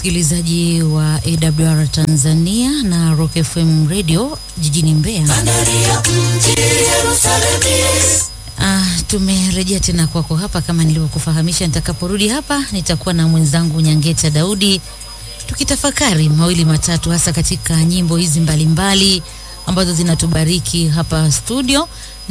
msikilizaji wa AWR Tanzania na Rock FM Radio jijini Mbeya. Ah, tumerejea tena kwako hapa kama nilivyokufahamisha. Nitakaporudi hapa nitakuwa na mwenzangu Nyangeta Daudi tukitafakari mawili matatu, hasa katika nyimbo hizi mbalimbali mbali, ambazo zinatubariki hapa studio,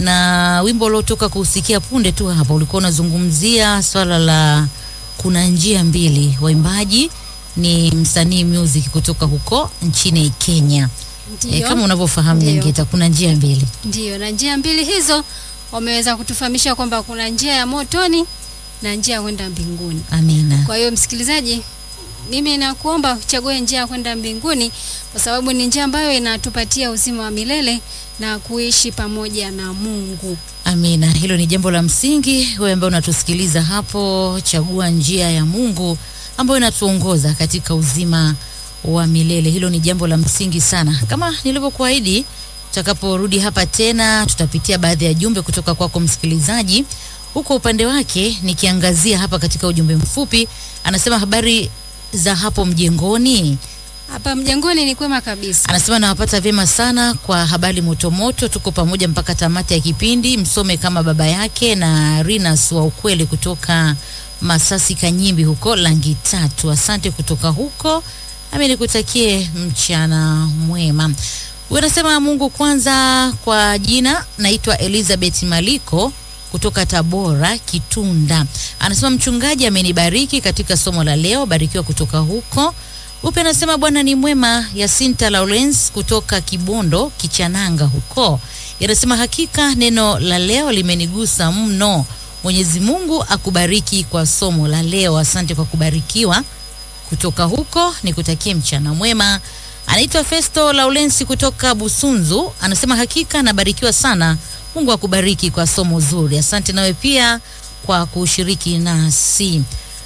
na wimbo uliotoka kusikia punde tu hapa ulikuwa unazungumzia swala la kuna njia mbili. Waimbaji ni msanii music kutoka huko nchini Kenya. E, kama unavyofahamu Ndio. Nyangeta, kuna njia mbili. Ndiyo, na njia mbili hizo wameweza kutufahamisha kwamba kuna njia ya motoni na njia ya kwenda mbinguni. Amina. Kwa hiyo msikilizaji, mimi nakuomba uchague njia ya kwenda mbinguni kwa sababu ni njia ambayo inatupatia uzima wa milele na kuishi pamoja na Mungu. Amina, hilo ni jambo la msingi. Wewe ambaye unatusikiliza hapo, chagua njia ya Mungu ambayo inatuongoza katika uzima wa milele. Hilo ni jambo la msingi sana. Kama nilivyokuahidi, tutakaporudi hapa tena, tutapitia baadhi ya jumbe kutoka kwako msikilizaji. Huko upande wake, nikiangazia hapa katika ujumbe mfupi, anasema habari za hapo mjengoni. Hapa mjengoni ni kwema kabisa. Anasema nawapata vyema sana kwa habari motomoto, tuko pamoja mpaka tamati ya kipindi. Msome kama baba yake na Rinas wa ukweli kutoka Masasi Kanyimbi huko Langi Tatu. Asante kutoka huko, nami nikutakie mchana mwema. Huyu anasema Mungu kwanza. Kwa jina naitwa Elizabeth Maliko kutoka Tabora Kitunda. Anasema mchungaji amenibariki katika somo la leo, barikiwa kutoka huko. Upe anasema Bwana ni mwema. Yasinta Lawrence kutoka Kibondo Kichananga huko yanasema hakika neno la leo limenigusa mno. Mwenyezi Mungu akubariki kwa somo la leo. Asante kwa kubarikiwa kutoka huko, nikutakie mchana mwema. Anaitwa Festo Laulensi kutoka Busunzu, anasema hakika nabarikiwa sana. Mungu akubariki kwa somo zuri. Asante nawe pia kwa kushiriki nasi.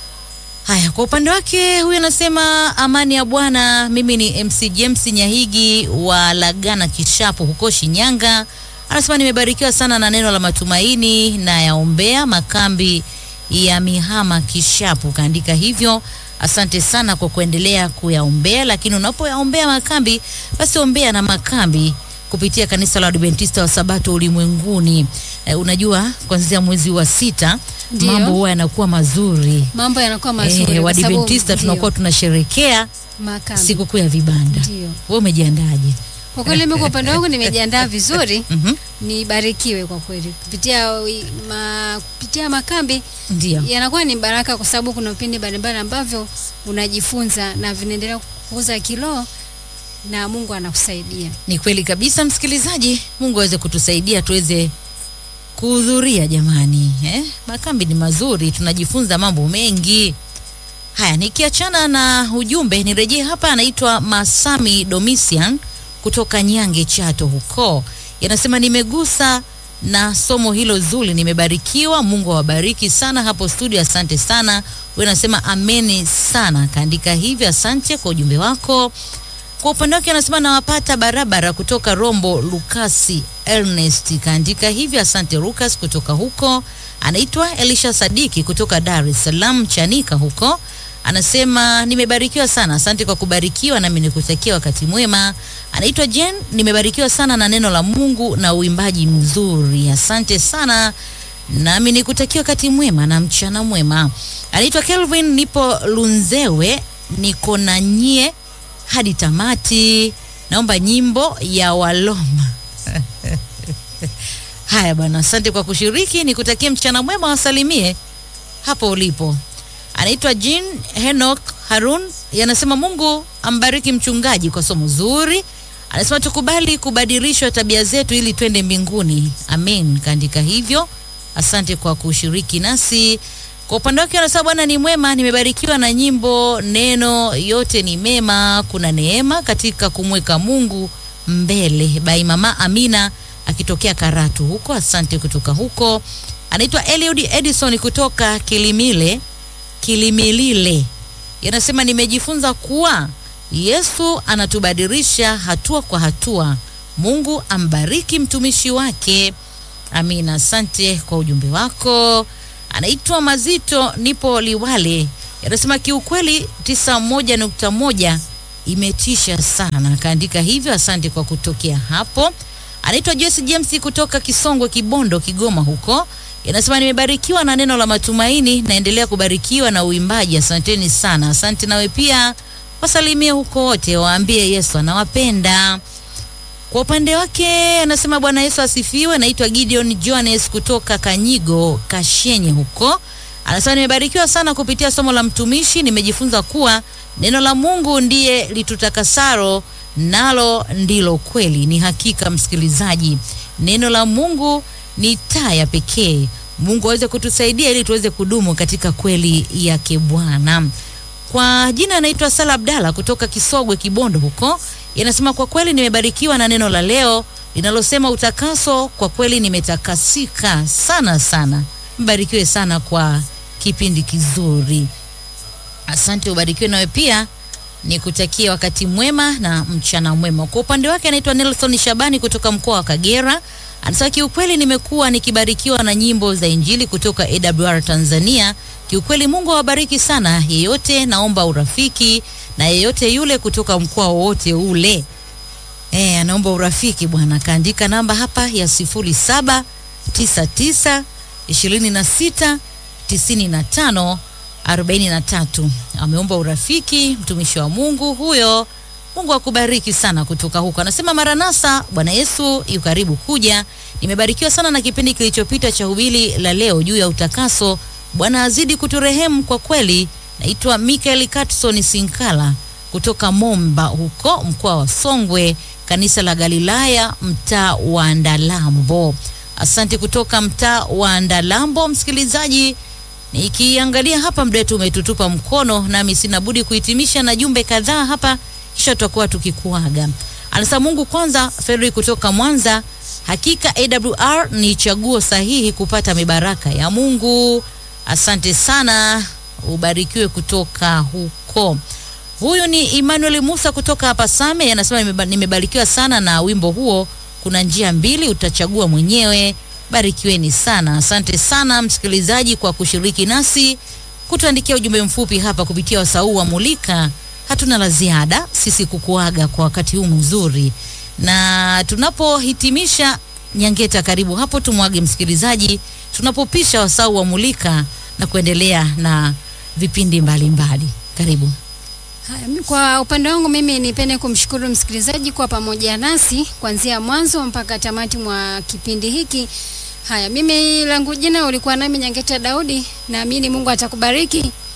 Haya, kwa upande wake huyu anasema amani ya Bwana. Mimi ni MC James Nyahigi wa Lagana Kishapu huko Shinyanga. Anasema nimebarikiwa sana na neno la matumaini na yaombea makambi ya Mihama Kishapu. Kaandika hivyo. Asante sana kwa kuendelea kuyaombea, lakini unapoyaombea makambi, basi ombea na makambi kupitia kanisa la Adventista wa Sabato ulimwenguni. Eh, unajua kuanzia mwezi wa sita Ndiyo. mambo huwa yanakuwa mazuri. Mambo yanakuwa mazuri. Eh, kwa sababu- Wadventista ndiyo, tunakuwa tunasherekea makambi. sikukuu ya vibanda. Ndiyo. Wewe umejiandaje? Kwa kweli mimi kwa upande wangu nimejiandaa vizuri. Mhm. Nibarikiwe kwa kweli kupitia wi- ma, kupitia makambi Ndio. yanakuwa ni baraka kwa sababu kuna vipindi mbalimbali ambavyo unajifunza na vinaendelea kukuza kiroho na Mungu anakusaidia. Ni kweli kabisa, msikilizaji. Mungu aweze kutusaidia tuweze kuhudhuria jamani, eh? Makambi ni mazuri, tunajifunza mambo mengi. Haya, nikiachana na ujumbe, nirejee hapa. Anaitwa Masami Domisian kutoka Nyange Chato huko, yanasema nimegusa na somo hilo zuri, nimebarikiwa. Mungu awabariki sana hapo studio, asante sana. Wewe nasema ameni sana, kaandika hivyo. Asante kwa ujumbe wako. Kwa upande wake anasema nawapata barabara kutoka Rombo. Lukasi Ernest kaandika hivyo, asante Lucas kutoka huko. Anaitwa Elisha Sadiki kutoka Dar es Salaam Chanika huko, anasema nimebarikiwa sana, asante kwa kubarikiwa, nami nikutakia wakati mwema. Anaitwa Jen, nimebarikiwa sana na neno la Mungu na uimbaji mzuri, asante sana nami nikutakia wakati mwema na mchana mwema. Anaitwa Kelvin, nipo Lunzewe, niko na nyie hadi tamati. Naomba nyimbo ya Waloma. Haya bwana, asante kwa kushiriki, nikutakie mchana mwema, wasalimie hapo ulipo. Anaitwa Jean Henok Harun, yanasema Mungu ambariki mchungaji kwa somo zuri. Anasema tukubali kubadilishwa tabia zetu ili twende mbinguni. Amen, kaandika hivyo. Asante kwa kushiriki nasi. Kwa upande wake anasema Bwana ni mwema, nimebarikiwa na nyimbo, neno yote ni mema, kuna neema katika kumweka Mungu mbele. Bai mama Amina akitokea Karatu huko, asante kutoka huko. Anaitwa Eliud Edison kutoka Kilimile Kilimilile, yanasema nimejifunza kuwa Yesu anatubadilisha hatua kwa hatua. Mungu ambariki mtumishi wake. Amina, asante kwa ujumbe wako. Anaitwa Mazito, nipo Liwale. yanasema kiukweli 91.1 imetisha sana, akaandika hivyo. Asante kwa kutokea hapo. Anaitwa Joyce James kutoka Kisongwe, Kibondo, Kigoma huko Inasema nimebarikiwa na neno la matumaini, naendelea kubarikiwa na uimbaji. Asanteni sana. Asante nawe pia, wasalimie huko wote, waambie Yesu anawapenda. Kwa upande wake anasema Bwana Yesu asifiwe. Naitwa Gideon Johannes kutoka Kanyigo Kashenye huko. Anasema nimebarikiwa sana kupitia somo la mtumishi, nimejifunza kuwa neno la Mungu ndiye litutakasaro, nalo ndilo kweli. Ni hakika msikilizaji, neno la Mungu ni taa ya pekee. Mungu aweze kutusaidia ili tuweze kudumu katika kweli yake Bwana. Kwa jina anaitwa Sala Abdalla kutoka Kisogwe Kibondo huko. Yanasema kwa kweli nimebarikiwa na neno la leo linalosema utakaso. Kwa kweli nimetakasika sana sana. Mbarikiwe sana kwa kipindi kizuri. Asante, ubarikiwe nawe pia nikutakia wakati mwema na mchana mwema. Kwa upande wake anaitwa Nelson Shabani kutoka mkoa wa Kagera. Anasema kiukweli nimekuwa nikibarikiwa na nyimbo za Injili kutoka AWR Tanzania. Kiukweli Mungu awabariki sana. Yeyote naomba urafiki na yeyote yule kutoka mkoa wowote ule. Eh, anaomba urafiki bwana. Kaandika namba hapa ya 0799 26 95 43. Ameomba urafiki mtumishi wa Mungu huyo. Mungu akubariki sana kutoka huko. Anasema Maranasa, Bwana Yesu yu karibu kuja. Nimebarikiwa sana na kipindi kilichopita cha hubiri la leo juu ya utakaso. Bwana azidi kuturehemu kwa kweli. Naitwa Michael Katson Sinkala kutoka Momba huko mkoa wa Songwe, kanisa la Galilaya, mtaa wa Ndalambo. Asante kutoka mtaa wa Ndalambo, msikilizaji. Nikiangalia hapa muda wetu umetutupa mkono, nami sina budi kuhitimisha na jumbe kadhaa hapa kisha tutakuwa tukikuaga. Anasema Mungu kwanza. Fredrick kutoka Mwanza, hakika AWR ni chaguo sahihi kupata mibaraka ya Mungu. Asante sana, ubarikiwe kutoka huko. Huyu ni Emmanuel Musa kutoka hapa Same, anasema nimebarikiwa sana na wimbo huo, kuna njia mbili, utachagua mwenyewe. Barikiweni sana. Asante sana msikilizaji kwa kushiriki nasi, kutuandikia ujumbe mfupi hapa kupitia wasau wa Mulika hatuna la ziada sisi kukuaga kwa wakati huu mzuri, na tunapohitimisha Nyangeta, karibu hapo tumwage msikilizaji, tunapopisha wasau wa Mulika na kuendelea na vipindi mbalimbali mbali. Karibu. Haya, kwa upande wangu mimi nipende kumshukuru msikilizaji kwa pamoja nasi kuanzia mwanzo mpaka tamati mwa kipindi hiki. Haya, mimi langu jina ulikuwa nami Nyangeta Daudi, naamini Mungu atakubariki